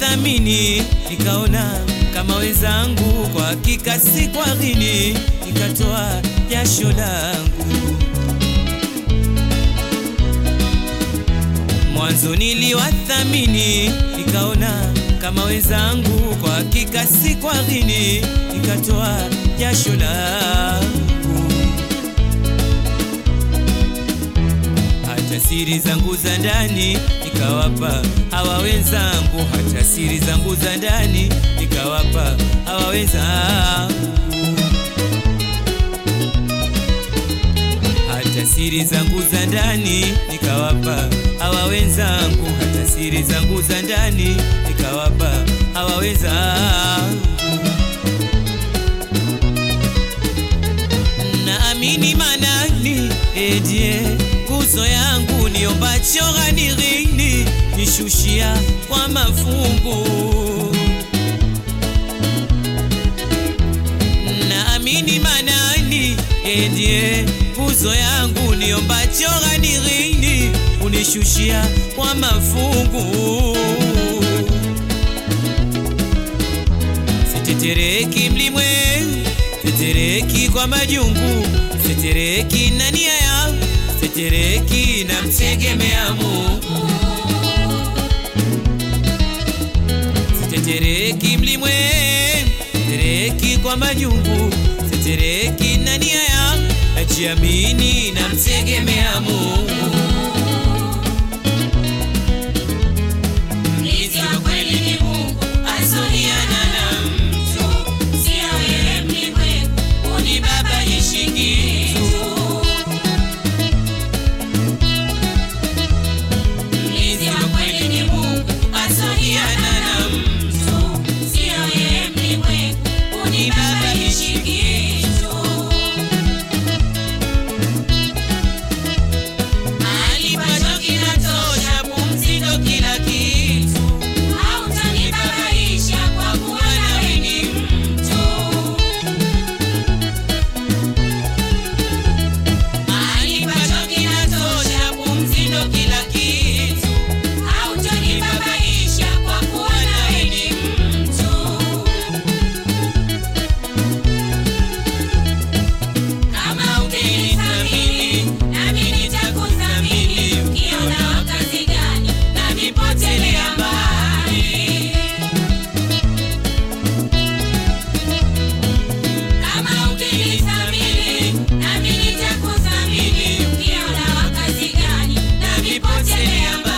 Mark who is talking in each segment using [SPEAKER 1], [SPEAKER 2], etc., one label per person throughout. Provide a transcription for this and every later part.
[SPEAKER 1] niliwathamini, nikaona kama wenzangu, kwa hakika si kwa ghini, nikatoa jasho langu. Mwanzo niliwathamini, nikaona kama wenzangu, kwa hakika si kwa ghini, nikatoa jasho langu. hata siri zangu za ndani nikawapa hawa wenzangu, hata siri zangu za ndani nikawapa hawa wenzangu, hata siri zangu za ndani nikawapa hawa wenzangu, hata siri zangu za ndani nikawapa hawa wenzangu. naamini manani edie nguzo yangu niombacho ghanirini nishushia kwa mafungu naamini manani edie nguzo yangu niombacho ghanirini unishushia kwa mafungu sitetereki mlimwengu Sitereki kwa majungu, sitereki na nia ya, sitereki na mtegemea Mungu. Sitetereki mlimwengu, sitereki kwa majungu, sitereki na nia ya, najiamini na mtegemea Mungu.
[SPEAKER 2] Mlinzi wa kweli ni Mungu, asoniana na mtu. Sio wewe mlimwengu, unibabaishi kitu. Mlinzi wa kweli ni Mungu, asoniana na mtu. Sio wewe mlimwengu, unibabaishi kitu. Alipacho kinatosha, pumzi ndo kila kitu. Hautanibabaisha kwa kuwa nawe ni mtu. Alipacho kinatosha, pumzi ndo kila kitu. Hautanibabaisha kwa kuwa nawe ni mtu. Kama ukinithamini, nami nitakuthamini. Ukiona wakati gani, nami potelea mbali. Kama ukinithamini, nami nitakuthamini. Ukiona wakati gani, nami potelea mbali.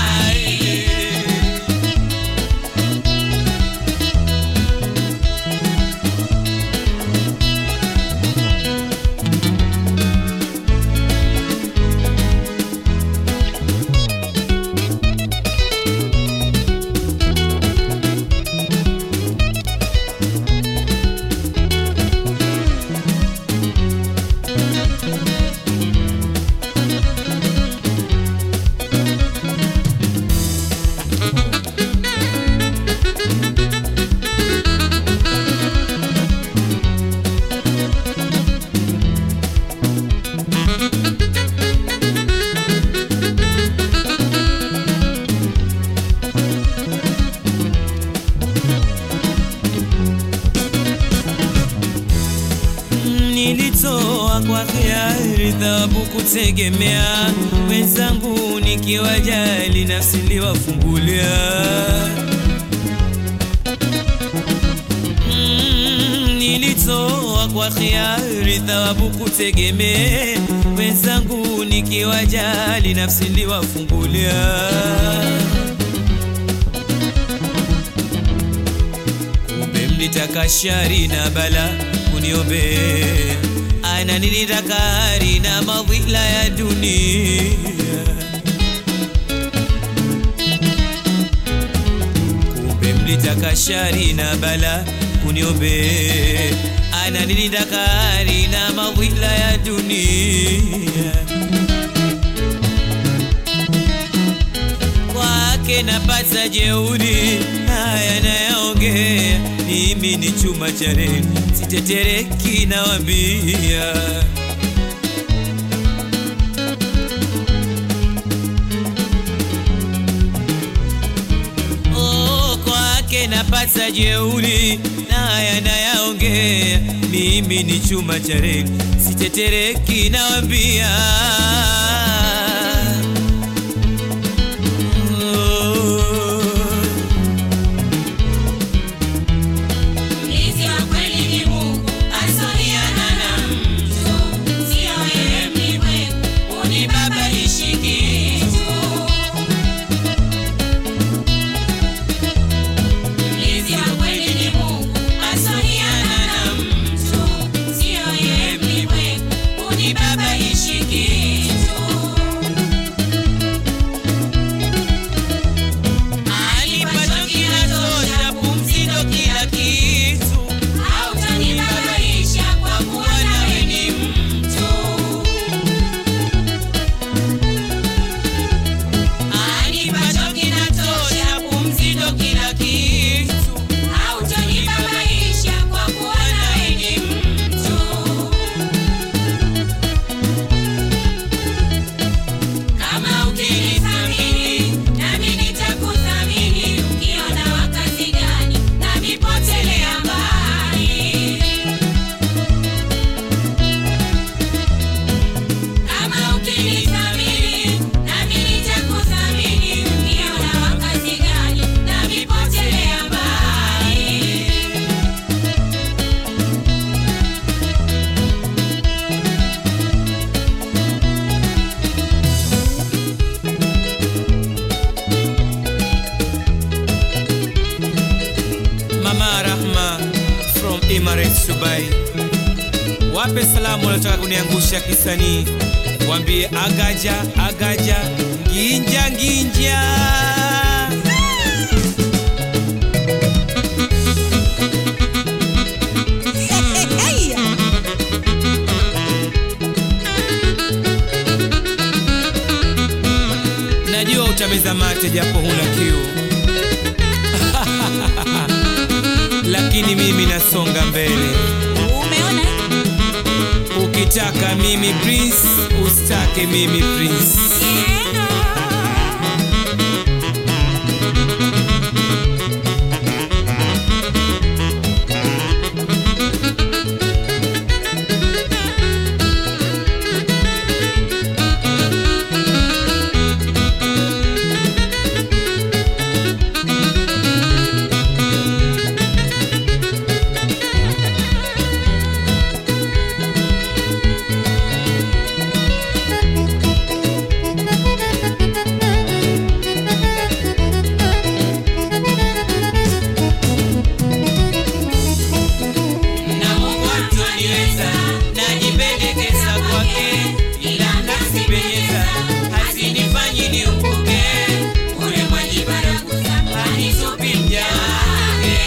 [SPEAKER 1] Nilitoa kwa hiari thawabu kutegemea wenzangu, nikiwajali nafsi niliwafungulia. Mm, Nilitoa kwa hiari thawabu kutegemea wenzangu, nikiwajali nafsi niliwafungulia. kumbe mlitaka shari na bala kuniombea, ana nilitaka hari na mawila ya dunia. Kumbe mlitaka shari na bala kuniombea, ana nilitaka hari na mawila ya dunia. kwake napata jeuri, haya nayaongea, mimi ni chuma cha reli, sitetereki, nawambia oh, kwa kwake napata jeuri na haya nayaongea, mimi ni chuma cha reli, sitetereki nawambia.
[SPEAKER 2] Mlinzi wa kweli ni Mungu, asoniana na mtu, sio yeye mlimwengu, unibabaishi kitu. Mlinzi wa kweli ni Mungu, asoniana na mtu, sio yeye mlimwengu, unibabaishi kitu.
[SPEAKER 1] Alipacho kinatosha, pumzi ndo kila kitu.
[SPEAKER 2] Hautanibabaisha kwa kuwa nawe ni mtu.
[SPEAKER 1] Alipacho kinatosha, pumzi ndo kila kitu.
[SPEAKER 2] Hautanibabaisha kwa kuwa nawe ni mtu. Kama ukinithamini, nami nitakuthamini. Ukiona wakati gani, nami potelea mbali. Kama ukinithamini, nami nitakuthamini. Ukiona wakati gani, nami potelea mbali.
[SPEAKER 1] Mama Rahma from Emirates Dubai, wape salamu wanataka kuniangusha kisanii, wambie agaja agaja, nginja nginja. Najua utameza mate japo huna kiu lakini mimi nasonga mbele.
[SPEAKER 2] Umeona?
[SPEAKER 1] Ukitaka mimi prince, usitake mimi prince. Na Mungu atoniweza, najipendekeza kwake, ila nasipenyeza, hazinifanyi niumbuke.
[SPEAKER 2] Ule mwenye baraguza
[SPEAKER 1] Hanitupi mja wake.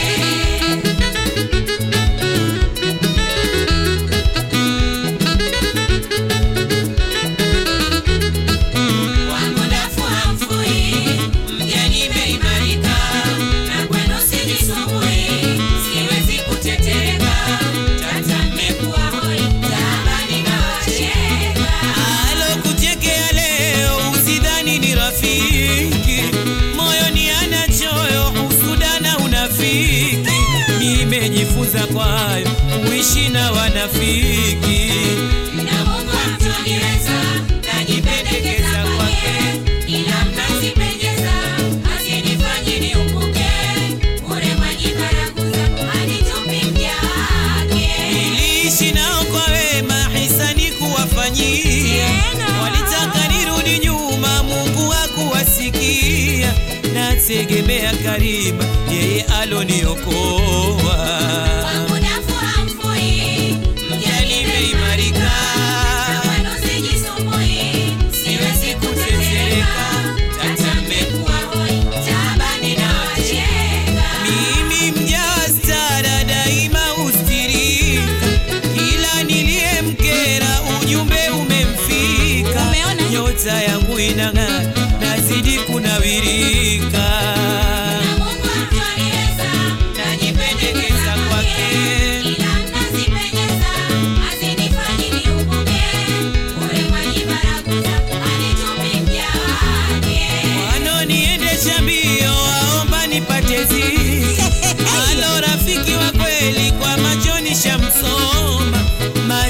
[SPEAKER 2] wangu ndafu hamfui, mja nimeimarika, na kwenu sijisumbui, siwezi kutetereka, tata mmekuwa hoi, taabani na wacheka.
[SPEAKER 1] Alokuchekea leo usidhani ni rafiki, moyoni ana choyo, usuda na unafiki. Nimejifunza kwayo kuishi na wanafiki.
[SPEAKER 2] Na Mungu atoniweza, najipendekeza kwake, ila mnazipenyeza, hazinifanyi niumbuke, ule mwenye baraguza hanitupi mja wake.
[SPEAKER 1] Niliishi nao kwa wema, hisani kuwafanyia. Walitaka nirudi nyuma, Mungu hakuwasikia. Nategemea Karima, yeye aloniokoa.
[SPEAKER 2] Wangu ndafu hamfui, mja nimeimarika, na kwenu sijisumbui, siwezi kutetereka, hata mmekuwa hoi, taabani na wacheka.
[SPEAKER 1] Mimi mja wa stara daima ustirika, kila niliyemkera ujumbe umemfika.
[SPEAKER 2] Umeona?
[SPEAKER 1] Nyota yangu inang'aa, nazidi kunawirika.
[SPEAKER 2] Na Mungu atoniweza,
[SPEAKER 1] Najipendekeza kwake,
[SPEAKER 2] ila mnazipenyeza, hazinifanyi niumbuke, ule mwenye baraguza hanitupi mja wake.
[SPEAKER 1] wanoniendesha mbio, waomba nipate ziki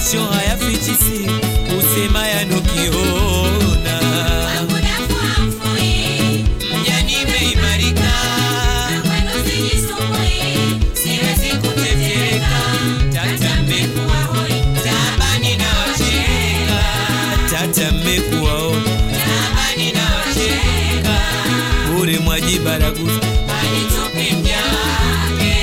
[SPEAKER 1] mwisho hayafichi siri, usema yanokiona.
[SPEAKER 2] Wangu dafu hamfui,
[SPEAKER 1] Mja nimeimarika,
[SPEAKER 2] kwenu sijisumbui, siwezi kutetereka.
[SPEAKER 1] tata mmekuwa
[SPEAKER 2] hoi,
[SPEAKER 1] tabani na wacheka, tata mmekuwaona
[SPEAKER 2] tabani na wacheka,
[SPEAKER 1] bure mwajibaraguza
[SPEAKER 2] halitupi mja wake.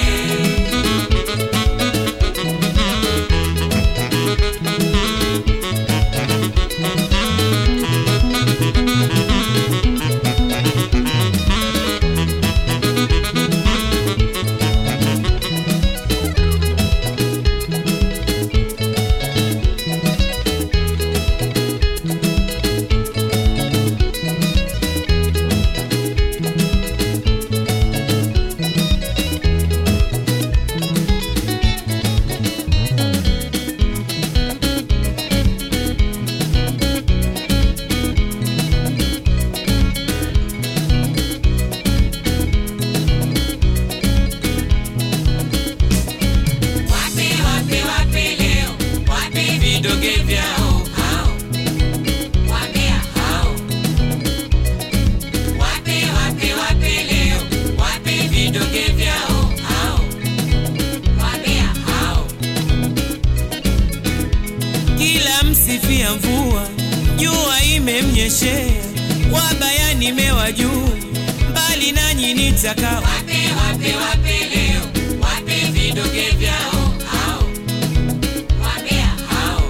[SPEAKER 2] Wape, wape, wape leo, wape vidonge vyao hao, wapea hao. Wape, wape, wape leo, wape vidonge vyao hao, wapea hao.
[SPEAKER 1] kila msifia mvua, jua imemnyeshea, wabaya nimewajua, mbali nanyi nitakaa
[SPEAKER 2] Wape, wape, wape leo, wape vidonge vyao hao, wapea hao.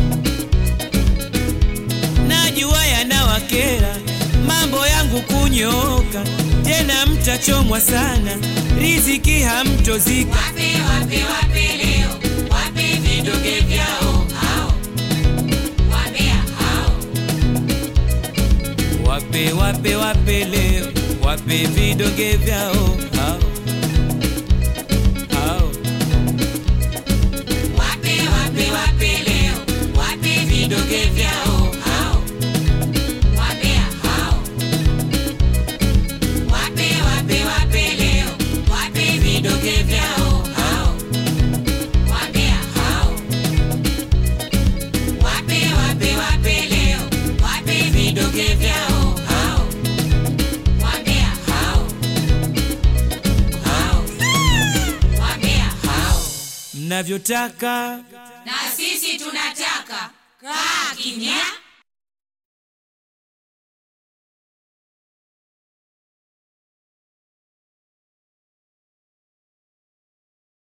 [SPEAKER 1] najua yanawakera mambo yangu kunyooka, tena mtachomwa sana, riziki hamtozika.
[SPEAKER 2] Wape, wape, wape leo, wape vidonge vyao hao, wapea hao.
[SPEAKER 1] Wape wape wape leo, wape vidonge vyao hao hao.
[SPEAKER 2] Wape, wape, wape leo, wape vidonge vyao hao, wapea hao. Wape, wape, wape leo, wape vidonge vyao hao, wapea hao. Wape, wape, wape leo, wape vidonge vyao hao, wapea hao. Hao, wapea hao.
[SPEAKER 1] mnavyotaka
[SPEAKER 2] na sisi tunataka kaa kimya